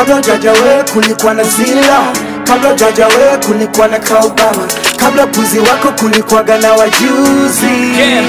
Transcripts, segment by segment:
kabla jaja we kulikuwa na zila kabla jaja we kulikuwa na kaubama kabla puzi wako kulikuwaga na wajuzi Yeah.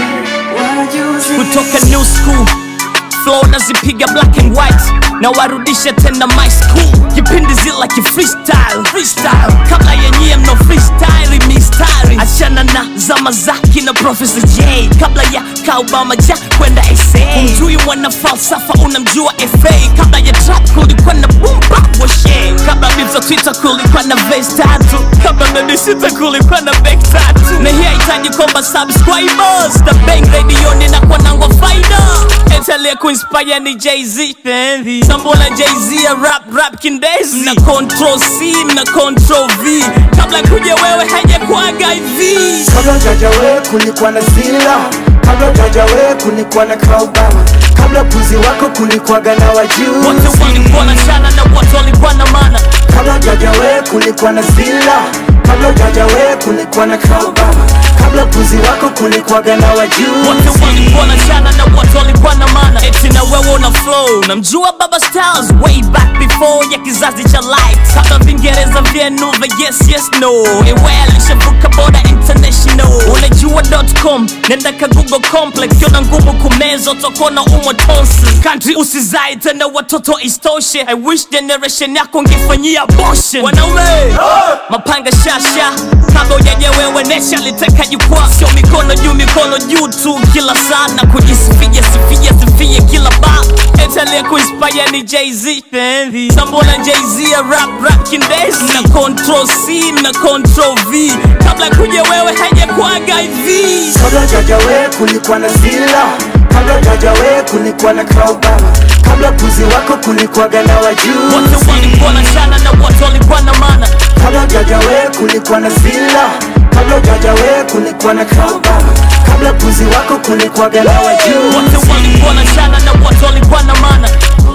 kutoka new school flow nazipiga black and white na warudisha tena my school kipindi zila ki freestyle freestyle kabla yenyie mno freestyle mistari achana na zama zaki na professor j kabla ya kaubama ja kwenda sa umjui mwana falsafa unamjua fa kabla ya trap kulikuwa na boom bap washe kabla bibza twitter kulikuwa na vase tatu kabla babysita kulikuwa na back tatu na hii haitaji kwamba subscribers na bang radioni na kwa nangwa faida etalia kuinspire ni jz sambola jz ya rap rap kindezi na control c na control v kabla kuja wewe hajakuaga hivi kabla jaja we kulikuwa na zila kabla jaja we kulikuwa na kaubama kabla puzi wako kulikuwaga na wote wajuzi walikuwa na shana na wote walikuwa na mana kabla jaja we kulikuwa na zila kabla jaja we kulikuwa na kaubama kabla puzi wako kulikuwaga na wote wajuzi walikuwa na shana na wote walikuwa na mana eti na wewe una flow namjua baba styles way back before ya kizazi cha light hata vingereza vyenu vya yes yes no ewe alishavuka boda international unajua.com nenda ka google complex kiona ngumu kumeza utakuwa umwa tonsi country usizai tena watoto istoshe i wish generation yako ngefanyia abortion wanaume mapanga shasha kabla ujaja wewe nesha liteka jukwaa sio mikono juu mikono juu tu kila saa na kujisifia sifia sifia kila ba etalia kuinspire ni jz sambola jz ya rap rap kindezi na control c na control v kabla kuja wewe hajakuaga hivi kabla jaja we kulikuwa na zila kabla jaja we kulikuwa na kaubama kabla puzi wako kulikuwaga na wote wajuzi walikuwa na shana na wote walikuwa na mana kabla jaja we kulikuwa na zila kabla jaja we kulikuwa na kaubama kabla puzi wako kulikuwaga na wote wajuzi walikuwa na shana na wote walikuwa na mana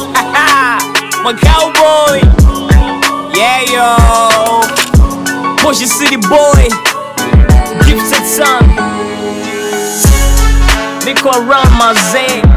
my cowboy yeah yo Push city boy gifted son niko around my zee